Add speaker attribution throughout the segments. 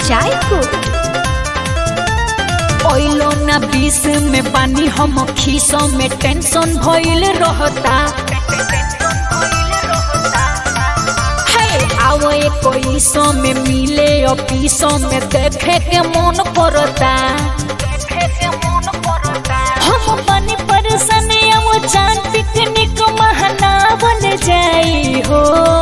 Speaker 1: कुचायको ओइलो ना बीस में पानी हम खीसों में टेंशन भइल रहता है आओ कोई सौ में मिले और पीसों में देखे के मन करता हम बनी परेशान अब चांद पिकनिक महनावल जाई हो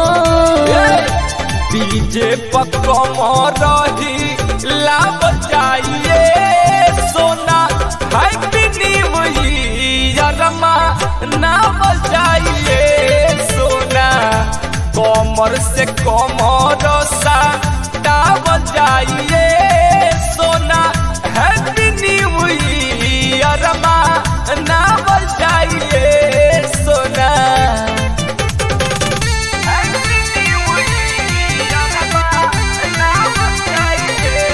Speaker 2: डीजे पकम रही लाभ चाहिए सोना हैप्पी न्यू ईयरमा ना बजाइए सोना कमर से कमर सा ना बजाइए सोना हैप्पी न्यू ईयरमा ना बजाइए सोना हैप्पी न्यू ईयरमा ना बजाइए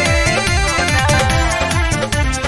Speaker 2: Sona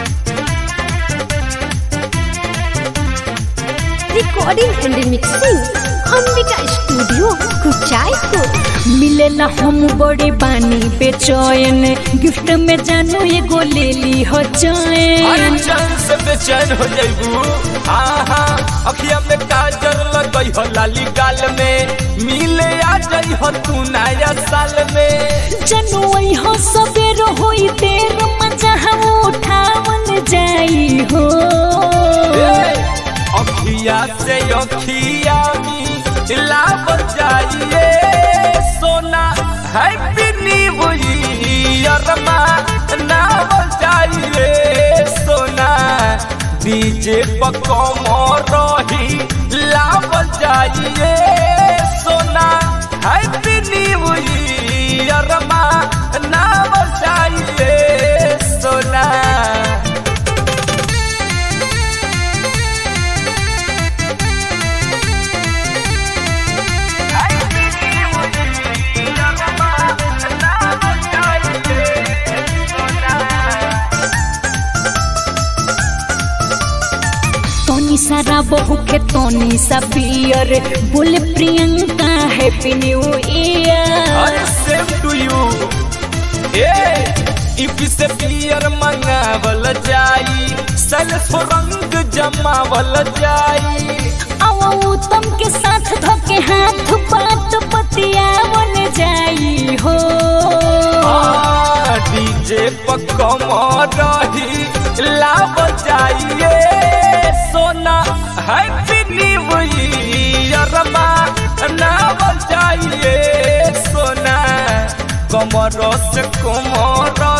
Speaker 1: recording and mixing Ambika studio कुचायको मिलेला हम बड़े बानी बेचैन गिफ्ट में जानू एगो ले ली हो
Speaker 2: अरे
Speaker 1: चैन
Speaker 2: चैन से बेचैन हो जाइबू आहा अखिया में काजर लगई हो लाली गाल में मिले आ जाई हो तू नया साल में
Speaker 1: जानू हो सबेर होई देर मजा हम उठावन जाई हो
Speaker 2: ए, अखिया से अखिया मिला जाइए सोना हैप्पी न्यू ईयर ना जाइए सोना डीजे पकम रही लाभ जाइए सोना हैप्पी न्यू ईयर ना जाइए सोना
Speaker 1: तोनी सारा बहू के तोनी सा बियर बोले प्रियंका हैप्पी न्यू ईयर
Speaker 2: अरे सेम टू यू ए इफ से पियर मंगावल जाई सेल्फ रंग जमावल जाई
Speaker 1: आओ उत्तम के साथ धोके हाथ बात पतियावन जाई हो
Speaker 2: डीजे पकम रही लाभ जाइए सोना हैप्पी न्यू ईयर ना जाइए सोना कमर से कमर